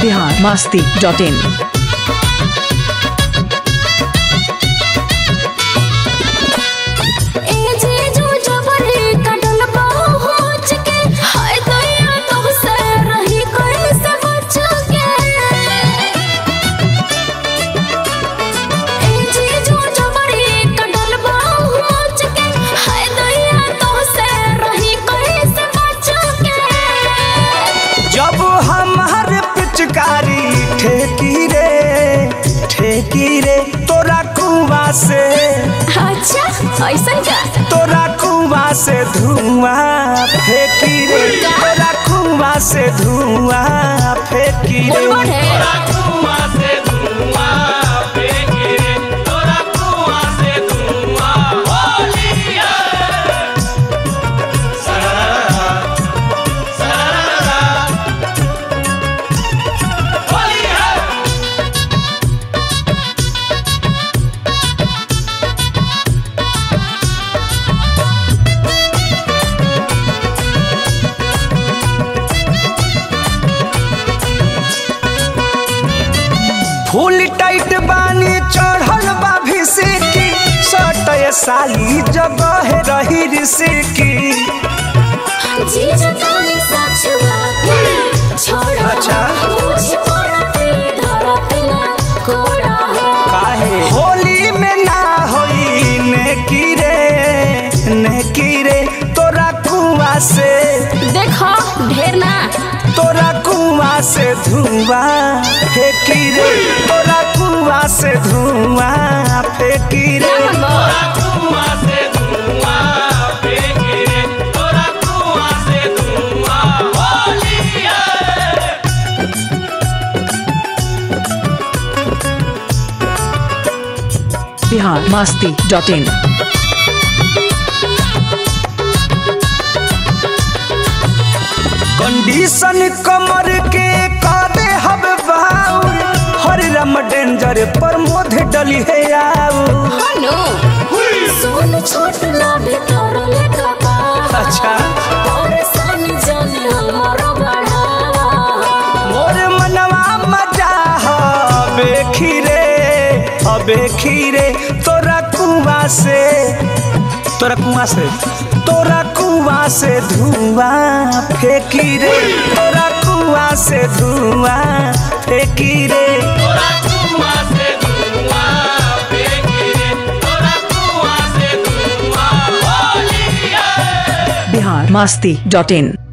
Bihar Masti dot इन ए जीजू जबरी कटल पहुँच के हाय दैया तुमसे रही कैसे बच के ए जीजू जबरी कटल पहुँच के हाय दैया तुमसे रही कैसे बच के जब हमार पिचकारी ठेकी रे ठेकी रे तोरा कुआ से अच्छा ऐसा क्या तोरा कुआ से धुआं फेंकी रे तोरा कुआ से धुआं फेंकी रे बोल है फुल टाइट बानी चढ़ल बा भिसिकी सटय साली जगह रही रिसिकी जीजू काली सच बात छोड़ो अच्छा। मुझे पड़ते धरते ना कोड़ा है काहे होली में ना होई नेकी रे नेकी रे तोरा कुआ से देखो ढेर ना तोरा कुआ से धुआं फेंकी रे तोरा कुआ से धुआं फेंकी रे Bihar Masti dot in condition कमर के कादे हब बाउर हर रम डेंजर पर मोध डली है आऊ हनु सुन छोट ना भीतर लेखा का अच्छा परेशान जाने हमारा बढ़ावा मोर मनवा मजा हबे खीरे हबे खीरे तोरा कुआ से तोरा कुआ से तोरा कुआ से धुआं फेंकी रे तोरा कुआ से धुआं फेंकी रे बिहार मस्ती डॉट इन